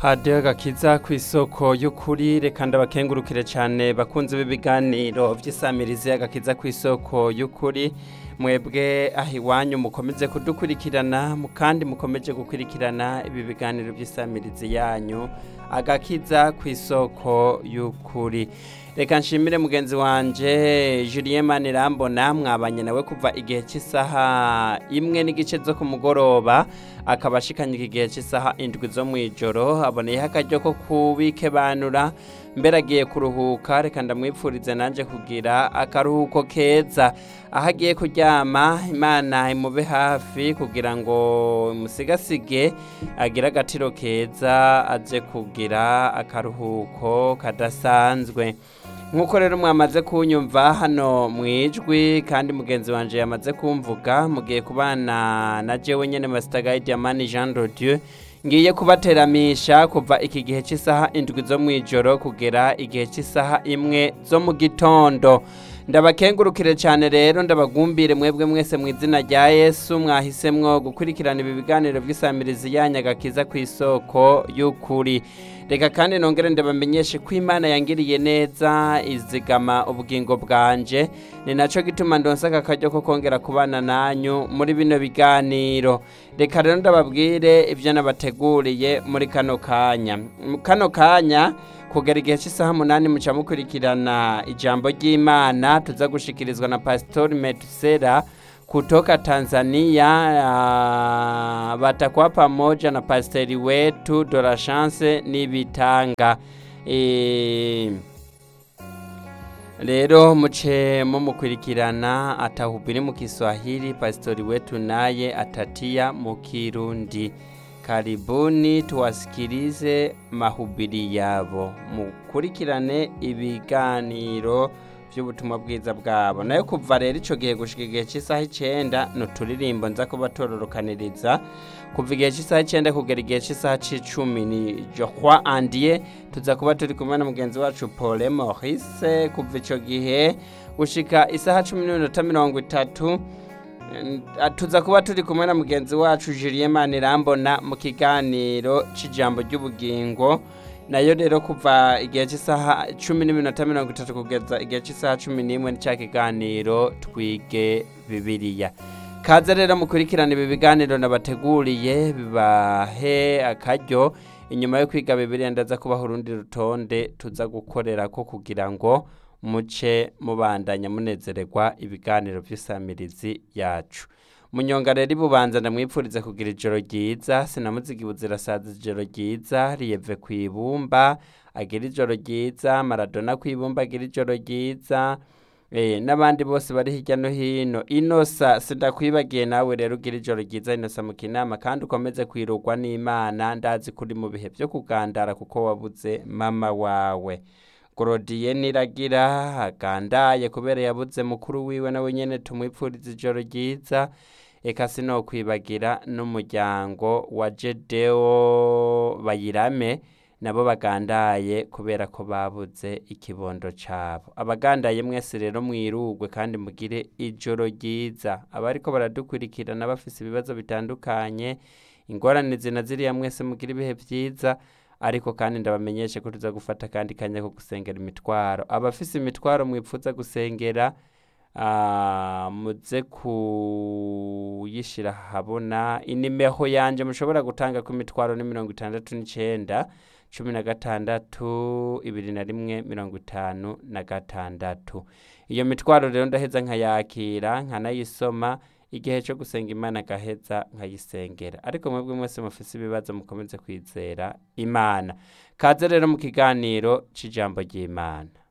hadiyo gakiza ku isoko y'ukuri reka ndabakengurukire cyane bakunze b'ibiganiro by'isamirizi y'agakiza ku isoko y'ukuri mwebwe aho iwanyu mukomeze kudukurikirana kandi mukomeje gukurikirana ibi biganiro by'isamirizi yanyu agakiza ku isoko y'ukuri reka nshimire mugenzi wanje Julien Manirambona mwabanye nawe kuva igihe cy'isaha imwe n'igice zo ku mugoroba akaba ashikanye igihe cy'isaha indwi zo mu ijoro aboneyeho akaryo ko kubikebanura mbere agiye kuruhuka reka ndamwipfurize nanjye kugira akaruhuko keza aho agiye kuryama imana imube hafi kugira ngo imusigasige agire agatiro keza aze kugira akaruhuko kadasanzwe nk'uko rero mwamaze kunyumva hano mu ijwi kandi mugenzi wanjye yamaze kumvuga mugiye kubana na jewe nyine masitagayi diamani jean rodieu ngiye kubateramisha kuva iki gihe cy'isaha indwi zo mu ijoro kugera igihe cy'isaha imwe zo mu gitondo ndabakengurukire cyane rero ndabagumbire mwebwe mwese mu izina rya yesu mwahisemwo gukurikirana ibi biganiro by'isamirizi yanyu agakiza ku isoko y'ukuri reka kandi nongere ndabamenyeshe ko imana yangiriye neza izigama ubugingo bwanje ni nacyo gituma ndonsa aka karyo ko kongera kubana nanyu muri bino biganiro reka rero ndababwire ibyo nabateguriye muri kano kanya kano kanya kugera igihe cy'isaha umunani muca mukurikirana ijambo ry'imana tuza gushikirizwa na pasitori metusera kutoka Tanzania uh, batakuwa pamoja na pasteri wetu Dora Chance Nibitanga e, rero muce mumukurikirana atahubiri mu Kiswahili pastori wetu naye atatia mu Kirundi karibuni tuwasikilize mahubiri yabo mukurikirane ibiganiro by'ubutumwa bwiza bwabo nayo kuva rero icyo gihe gushika igihe cy'isaha icyenda ni uturirimbo nza kuba tororokaniriza kuva igihe cy'isaha icyenda kugera igihe cy'isaha cy'icumi ni johwa andiye tuza kuba turi kumwe na mugenzi wacu paul maurice kuva icyo gihe gushika isaha cumi n'iminota mirongo itatu tuza kuba turi kumwe na mugenzi wacu Julien Manirambona mu kiganiro cy'ijambo ry'ubugingo nayo rero kuva igihe cy'isaha cumi n'iminota mirongo itatu kugeza igihe cy'isaha cumi n'imwe cya kiganiro twige bibiriya kaze rero mukurikirana ibi biganiro nabateguriye bibahe akaryo inyuma yo kwiga bibiriya ndaza kubaha urundi rutonde tuza gukorera ko kugira ngo muce mubandanya munezererwa ibiganiro by'isamirizi yacu munyonga rero ibubanza ndamwipfurize kugira ijoro ryiza sinamuziga ibuzirasaza ijoro ryiza riyeve ku ibumba agira ijoro ryiza maradona ku ibumba agira ijoro ryiza n'abandi bose bari hirya no hino inosa sindakwibagiye nawe rero ugira ijoro ryiza inosa mu kinama kandi ukomeze kwirugwa n'imana ndazi kuri mu bihe byo kugandara kuko wabuze mama wawe gorodiye niragira agandaye kubera yabuze mukuru wiwe nawe nyine tumwipfuriza ijoro ryiza eka sinokwibagira n'umuryango wa jedeo bayirame nabo bagandaye kubera ko babuze ikibondo cyabo abagandaye mwese rero mwirugwe kandi mugire ijoro ryiza abariko baradukurikirana bafise ibibazo bitandukanye ingorane zina ziriya mwese mugire ibihe byiza ariko kandi ndabamenyeshe ko tuza gufata kandi kanya ko gusengera imitwaro abafise imitwaro mwipfuza gusengera muze kuyishyira habona inimeho yanjye mushobora gutanga ku mitwaro ni mirongo itandatu n'icyenda cumi na gatandatu ibiri na rimwe mirongo itanu na gatandatu iyo mitwaro rero ndaheza nkayakira nkanayisoma igihe cyo gusenga imana agaheza nkayisengera ariko mwebwe mwese mufise ibibazo mukomeze kwizera imana kaze rero mu kiganiro cy'ijambo ry'imana